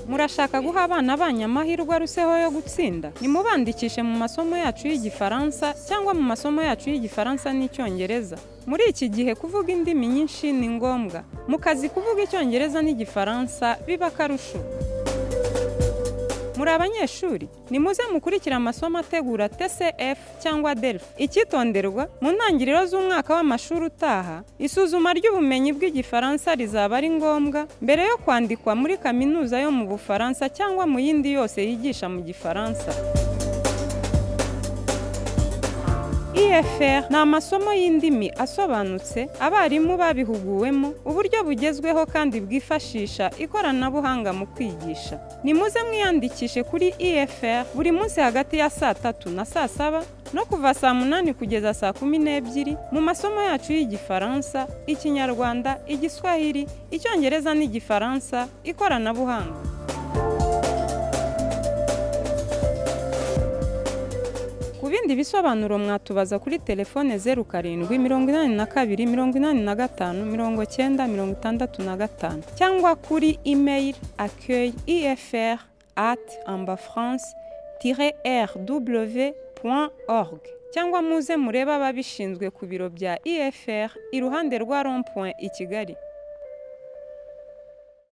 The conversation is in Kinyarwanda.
murashaka guha abana banyu amahirwe aruseho yo gutsinda nimubandikishe mu masomo yacu y'igifaransa cyangwa mu masomo yacu y'igifaransa n'icyongereza muri iki gihe kuvuga indimi nyinshi ni ngombwa mu kazi kuvuga icyongereza n'igifaransa biba akarusho muri abanyeshuri nimuze mukurikira amasomo ategura tcf cyangwa delf icyitonderwa mu ntangiriro z'umwaka w'amashuri utaha isuzuma ry'ubumenyi bw'igifaransa rizaba ari ngombwa mbere yo kwandikwa muri kaminuza yo mu bufaransa cyangwa mu yindi yose yigisha mu gifaransa EFR ni amasomo y'indimi asobanutse abarimu babihuguwemo uburyo bugezweho kandi bwifashisha ikoranabuhanga mu kwigisha nimuze mwiyandikishe kuri EFR buri munsi hagati ya saa tatu na saa saba no kuva saa munani kugeza saa kumi n'ebyiri mu masomo yacu y'igifaransa ikinyarwanda igiswahili icyongereza n'igifaransa ikoranabuhanga Ku bindi bisobanuro mwatubaza kuri telefone zeru karindwi mirongo inani na kabiri mirongo inani na gatanu mirongo cyenda mirongo itandatu na gatanu cyangwa kuri email accueil ifr at ambafrance rw org cyangwa muze murebe ababishinzwe ku biro bya ifr iruhande rwa rond point i kigali